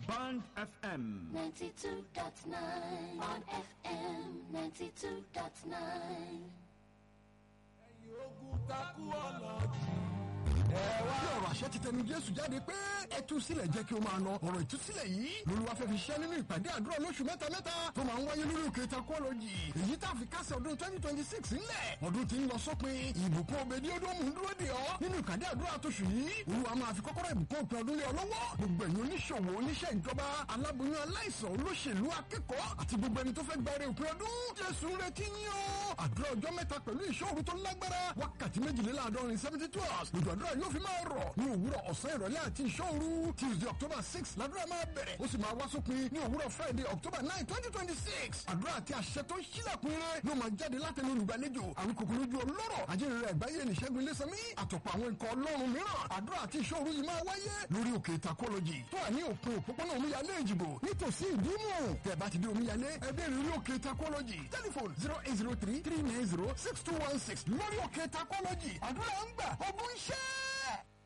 Band FM. 92.9 on FM 92.9. ogun takú ọ̀nà bí ọ̀rọ̀ àṣẹ ti tẹnu jésù jáde pé ẹ tú sílẹ̀ jẹ́ kí o máa lọ ọ̀rọ̀ ìtúsílẹ̀ yìí lolúwa fẹ́ fi ṣẹ́ nínú ìpàdé àdúrà lóṣù mẹ́ta mẹ́ta tó máa ń wáyé lórí òkè takọ́lọ́jì èyí tá a fi kásẹ̀ ọdún twenty twenty six ńlẹ̀ ọdún tí ń lọ sópin ìbùkún obèdí ọdún mú dúró dè ọ́ nínú ìpàdé àdúrà tóṣù yìí olúwa máa fi kọ́kọ́rọ́ ìbùkún òpin ọdún lé ọ lọ́wọ́ gbogbo ẹ̀yin oníṣòwò oníṣẹ́ ìjọba aláboyún aláìsàn olóṣèlú akẹ́kọ̀ọ́ àti gbogbo ẹni tó fẹ́ gba èrè òpin ọdún jésù ń retí yín o àdúrà ọjọ́ mẹ́ta pẹ̀lú ìṣòro tó lágbára wákàtí méjìléláàádọ́rin seventy two hours lójú àdúrà yóò fi máa rọ̀ ní òwúrọ̀ ọ̀sán ìrọ̀lẹ́ àti ìṣòro tuesday october six làdúrà máa bẹ̀rẹ̀ ó sì máa wá sópin ní òwúrọ̀ friday october nine twenty twenty six àdúrà àti àṣẹ tó ń ṣílẹ̀kùn ire ló máa jáde látẹnu olùgbàlejò àwọn kòkòrò ojú ọlọ́rọ̀ ajínrere àgbáyé nìṣẹ́gun ilésanmí àtọ̀pọ̀ àwọn ikọ̀ ọlọ́run mìíràn àdúrà àti ìṣòro yìí máa wáyé lórí òkè takọ́lọ́jì tó wà ní òpin òpópónà omíyalé ìjìbò nítòsí ìdímù tẹ̀ bá ti dé omíyalé ẹgbẹ́ ìrírí òkè takọ́lọ́jì tẹlifon zero eight zero three three nine zero six two one six lórí òkè takọ́lọ́jì àdúrà ń gbà ọgbọ́n iṣẹ́.